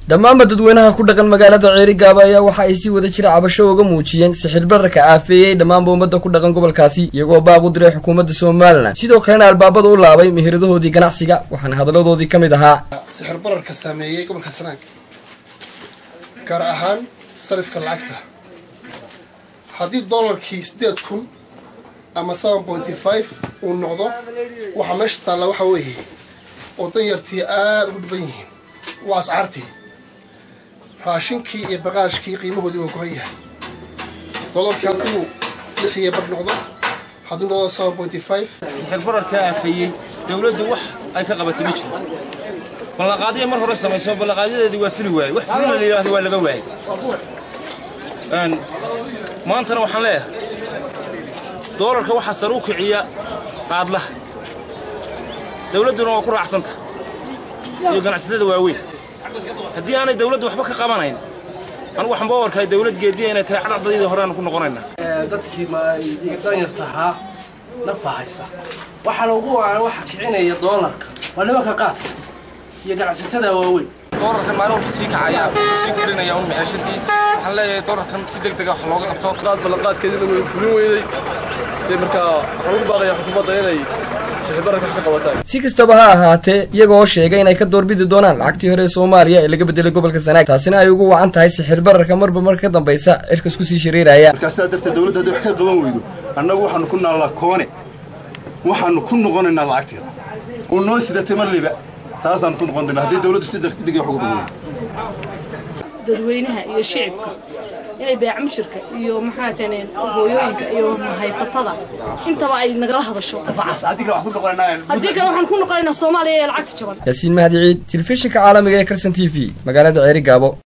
dhammaanba dadweynaha ku dhaqan magaalada ceerigaaba ayaa waxa ay si wada jira cabasho uga muujiyeen sixir bararka aafeeyey dhammaanba ummadda ku dhaqan gobolkaasi iyagoo baaq u diray xukuumadda somalilan sidoo kalena albaabada u laabay meheradahoodii ganacsiga waxaana hadaladoodii ka mid ahaa sixir bararka saameeyey gobolka sanaag gaar ahaan sarifka lacagta haddii dollarkii siddeed kun ama seven pointy five uu noqdo waxaa meesha taalla waxaa weeye oo danyartii aada ugu dhiban yihiin waa ascaartii raashinkii iyo baqaashkii qiimahoodii waa goran yahay dollarkii hadduu lix iyo bar noqdo hadduu noqdo seven pointy five sixir bararkaa aafeeyey dowladdu wax ay ka qabatay ma jiro ballanqaadiya mar hore samayso ballanqaadyadeedii waa fili waayey wax fulina la yidhahdo waa laga waayey maantana waxaan leeyahay doolarka waxaa sar u kiciya qaadlaha dowladduna waa ku raacsanta iyo ganacsatada waaweyn haddii aanay dowladdu waxba ka qabanayn anugu waxaan baa warkahay dowlad geediya inay tahay cadcadadii horeanu ku noqonaynaa dadkii danyarta ahaa nafa haysa waxaana ugu wacan waxa kicinaya doolarka waa nimanka qaadka iyo ganacsatada waaweyn doolarkan maalin walba sii kacaya sii korinaya un maciishadii waxaan leeyahay doolarkan si deg dega wax looga qabto qaad ballanqaadkeedina way fulin weyday dee markaa waxaan ugu baaqaya xukuumadda inay sixirbararka ka qabataan si kastaba ha ahaatee iyagoo sheegay inay ka doorbidi doonaan lacagtii hore ee soomaaliya ee laga bedelay gobolka sanaag taasina ay ugu wacan tahay sixir bararka marba marka ka dambaysa cirkas kusii shareeraya markaasaa darteed dowladda hadday wax ka qaban weydo annagu waxaanu ku naallaa koone waxaanu ku noqonaynaa lacagteeda uu noo sidatay marliba taasaan ku noqon doonaa haddii dowladdu si degdeg wax ugu qaban dadweynaha iyo shicibka inay beeca mushirka iyo maxaa tane hooyooyinka iyo haysatada intaba ay nagala hadasho haddii kale waxaan ku noqonaynaa soomaaliya ee lacagta jaban yaasiin mahdi ciid telefishinka caalamiga ee kalson t v magaalada ceeri gaabo